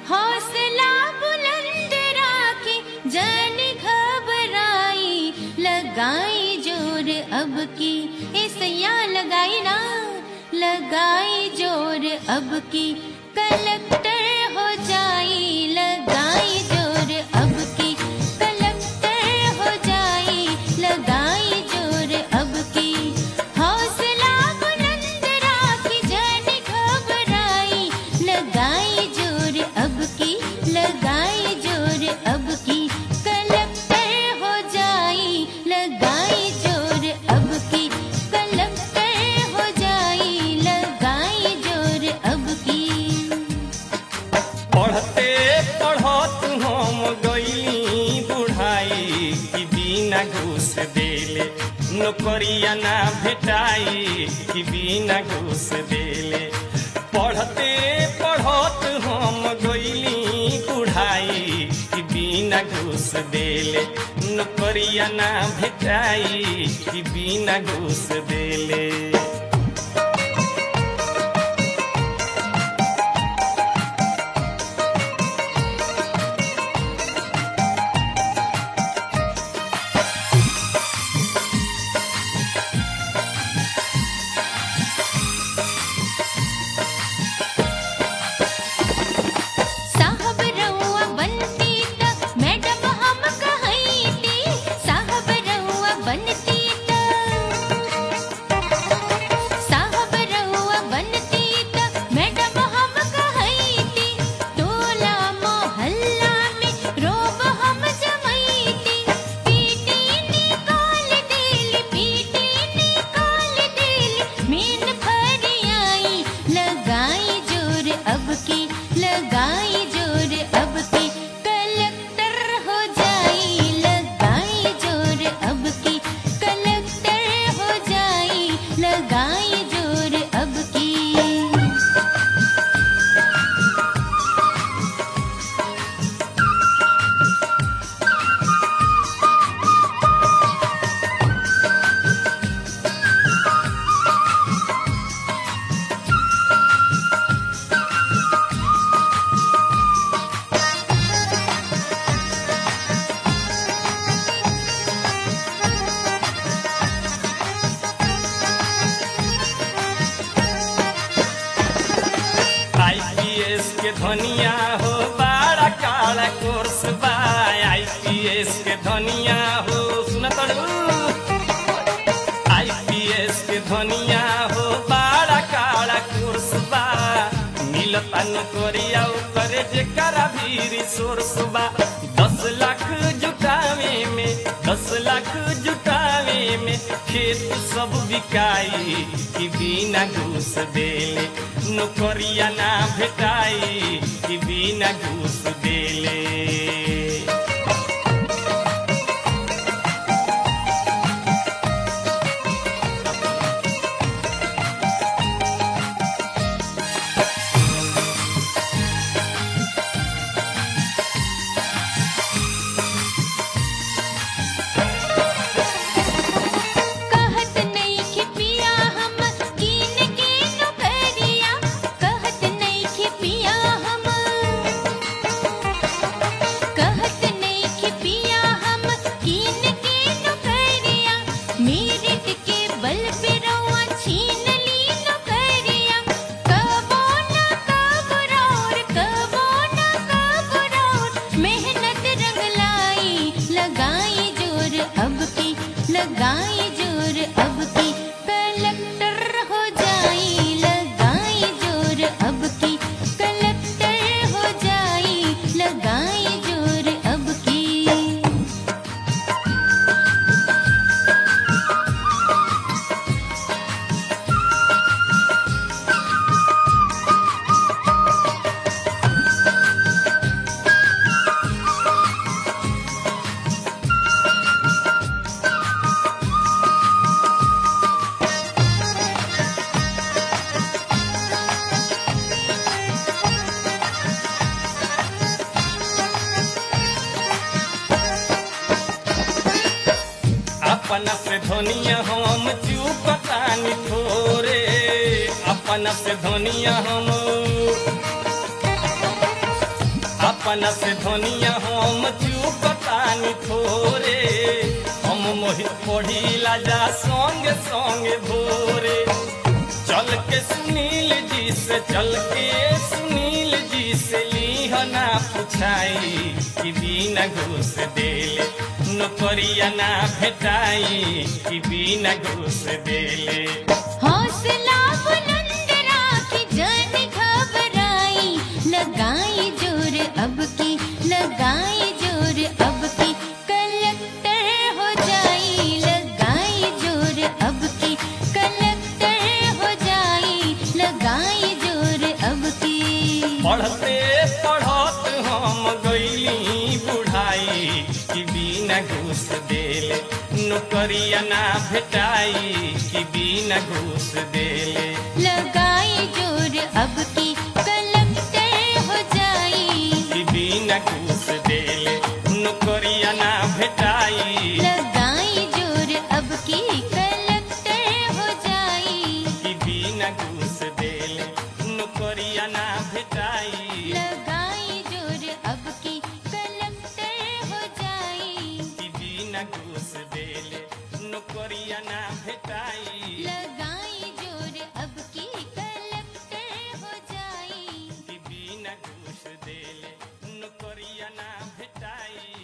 हौसला बुलंद राखे जन घबराई लगाई जोर अब की ऐसैया लगाई ना लगाई जोर अब की कलेक्टर हो जाई लगाई जोर अब की कलेक्टर हो जाई लगाई जोर अब की हौसला बुलंद राखी जन घबराई लगाई जोर अब की लगाई जोर अब की कलेक्टर हो जाई लगाई जोर अब की कलेक्टर हो जाई लगाई जोर अब की पढ़ते पढ़त हम गईली बुढ़ाई कि बिना घूस देले नौकरिया ना भेटाई कि बिना घूस देले पढ़ते पढ़त हम गईली बुढ़ाई कि बिना घूस देले नौकरिया ना भेटाई कि बिना घूस देले साहब रउआ बनती त मैडम हम कहैती साहब रउआ बनती त साहब रउआ बनती त मैडम हम कहैती टोला मोहल्ला में रोब हम जमैती पीटी निकाल देली पीटी निकाल देली मीन फरियाई लगाई जोर अब की लगाई जोर अब की कलेक्टर हो जाई लगाई जोर अब की कलेक्टर हो जाई लगाई जोर अब की आईपीएस के धनिया हो बड़ा काला कोर्स बा आईपीएस के धनिया हो सुन तड़ू आईपीएस के धनिया हो बड़ा काला कोर्स बा मिलता नौकरिया करे जेकरा भी रिसोर्स बा दस लाख जुटावे में दस लाख जुटावे में खेत सब बिकाई कि बिना घूस देले नौकरिया ना भेटाई कि बिना घूस देले कहत नहीं कि पिया हम कीन के नौकरिया कहत नहीं कि पिया हम कहत नहीं कि पिया हम कीन के नौकरिया मेरिट के बल पे रउआ छीन ली नौकरिया कबो ना कबरौर कबो ना कबरौर मेहनत रंग लाई लगाई जोर अब की लगाई जोर अब की कलेक्टर हो जाई लगाई जोर अब की कलेक्टर हो जाई लगाई जोर अब की अपना से धनिया हम चुपतानी थोरे अपना से धनिया हम अपना से धनिया हम चुकतानी थोरे हम मोहित पढ़ीला जा संगे संगे भोरे चल के सुनील जी से चल के सुनील जी से लीहना पुछाई कि बिना घूस देले नौकरिया ना भेटाई कि बिना घूस देले हौसला बुलंद राखी जन घबराई लगाई जोर अब की लगाई जोर अब की कलेक्टर हो जाई लगाई जोर अब की कलेक्टर हो जाई लगाई जोर अब की पढ़ते पढ़त हम गईली बुढ़ाई कि बिना घूस देले नौकरिया ना भेटाई कि बिना घूस देले लगाई जोर अब की कलेक्टर हो जाई कि बिना घूस देले नौकरिया ना भेटाई लगाई जोर अब की कलेक्टर हो जाई कि बिना घूस देले नौकरिया ना भेटाई लगाई जोर अब की कलेक्टर हो जाई कि बिना घूस देले नौकरिया ना भेटाई लगाई जोर अब की कलेक्टर हो जाई कि बिना घूस देले नौकरिया ना भेटाई